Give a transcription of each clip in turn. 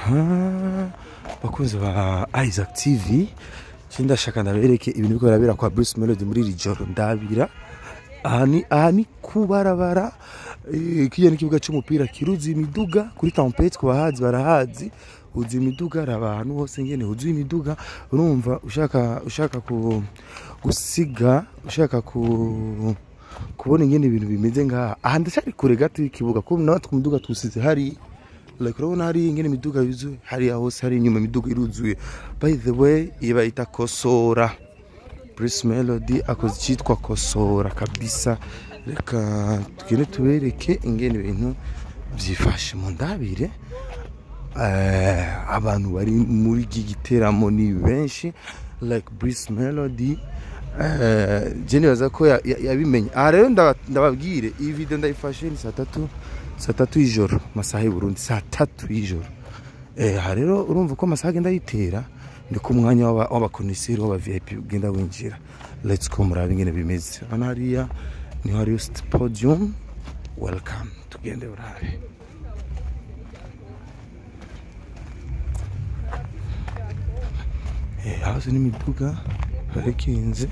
aha bakunzi ba isaac tv nje ndashaka ndabereke ibintu biriko birabera kwa bruce melody muri iri joro ndabira aha ni aha ni kubarabara eh, kiriya ni ikibuga c'umupira kiruzuye imiduga kuri tempete ku bahazi barahazi huzuye imiduga hari abantu hose ngene huzuye imiduga urumva ushaka ushaka ku gusiga ushaka ku kubona ingene ibintu bimeze ngaha aha ndacyari kure gato y'ikibuga kuko natwe umuduga tuwusize hari like urabona hari ingene imiduga yuzuye hariya hose hari inyuma imiduga iruzuye by the way iyi bayita kosora Bruce Melody akoze icyitwa kosora kabisa reka tugende tubereke ingene ibintu byifashe mu ndabire eh, abantu bari muri iki giteramo ni benshi like Bruce Melody eh, je nibaza ko ya- ya- yabimenye aha rero ndaba- ndababwire iyi video ndayifashe ni saa tatu saa tatu y'ijoro masaha y'u Burundi saa tatu y'ijoro eh, aha rero urumva ko amasaha agenda yitera ni ku mwanya w'aba- w'abakoniseri w'aba vip ugenda winjira let's go murabe ingene bimeze hano hariya niho hariyo st- podium welcome tugende urabe Eh, hasi n'imiduga parikinze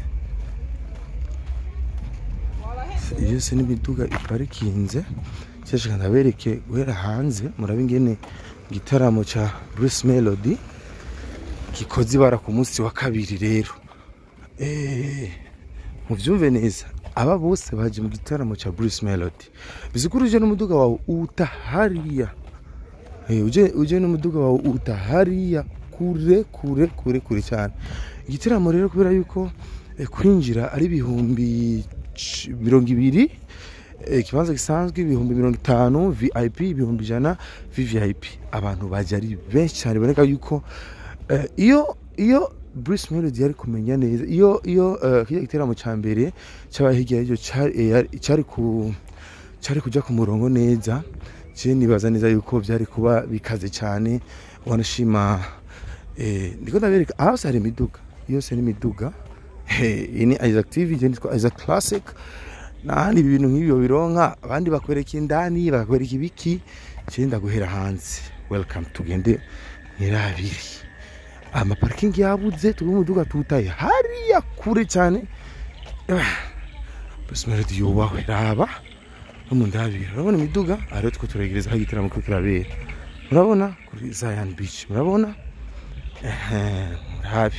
iyo yose n'imiduga iparikinze cyashaka ndabereke guhera hanze murabe ingene igitaramo ca Bruce Melody gikoze ibara ku munsi wa kabiri rero eh muvyumve neza aba bose baje mu gitaramo ca Bruce Melody bizikuruje n'umuduga wawe uta hariya Eh, uje uje n'umuduga wawe uta hariya kure kure kure kure cyane igitaramo rero kubera yuko eh, kwinjira ari ibihumbi c- mirongo ibiri eh, ikibanza gisanzwe ibihumbi mirongo itanu vip ibihumbi ijana vvip abantu baje ari benshi cyane biboneka yuko eh, iyo iyo Bruce Melody yari kumenya neza iyo iyo eh, kiriya giteramo cya mbere cyaba hirya y'icyo cyari eh, yari- cyari ku cyari kujya ku murongo neza je nibaza neza yuko byari kuba bikaze cyane wanashima eh, ndiko ndabereka aha hose hari imiduga yose ni imiduga Eh, iyi ni Isaac TV je nitwa Isaac Classic nahandi ibintu nk'ibyo bironka abandi bakwereka indani bakwereka ibiki je ndaguhera hanze welcome tugende nirabiri amaparikingi yabuze turi umuduga tutaye hariya kure cyane Bruce Melody yubahwe raba no mu ndabira urabona imiduga aha rero two turegereza aho igitaramo kiriko kirabera murabona kuri Zion Beach murabona ehe murabi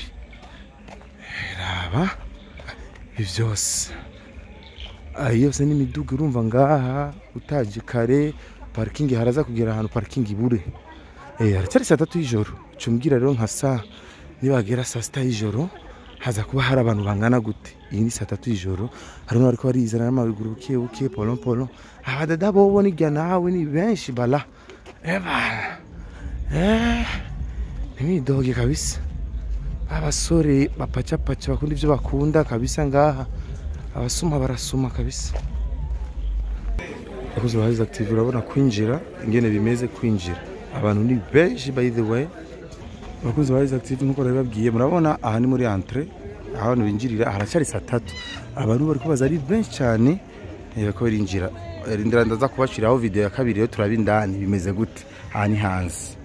raba ibi byose aha yose ni imiduga urumva ngaha utaje kare parikingi haraza kugera ahantu parikingi ibure eh haracyari saa tatu y'ijoro cumbwira rero nka saa nibagera saa sita y'ijoro haza kuba hari abantu bangana gute iyi ni saa tatu y'ijoro harimo bariko barizana n'amaguru buke buke polo polo abadada bobo nirya nawe ni benshi bala eba eh nimidoge kabisa abasore bapacapaca bakunda ivyo bakunda kabisa ngaha abasuma barasuma kabisa abakozi ba Isaac TV urabona kwinjira ingene bimeze kwinjira abantu ni benshi by the way abakozi ba Isaac TV nkuko babibabwiye murabona aha ni muri entre aho abantu binjirira haracyari saa tatu abantu bari kubaza ari benshi cyane eh, bariko barinjira Eh, rindira ndaza kubashiraho video ya kabiri yo turaba indani bimeze gute aha ni hanze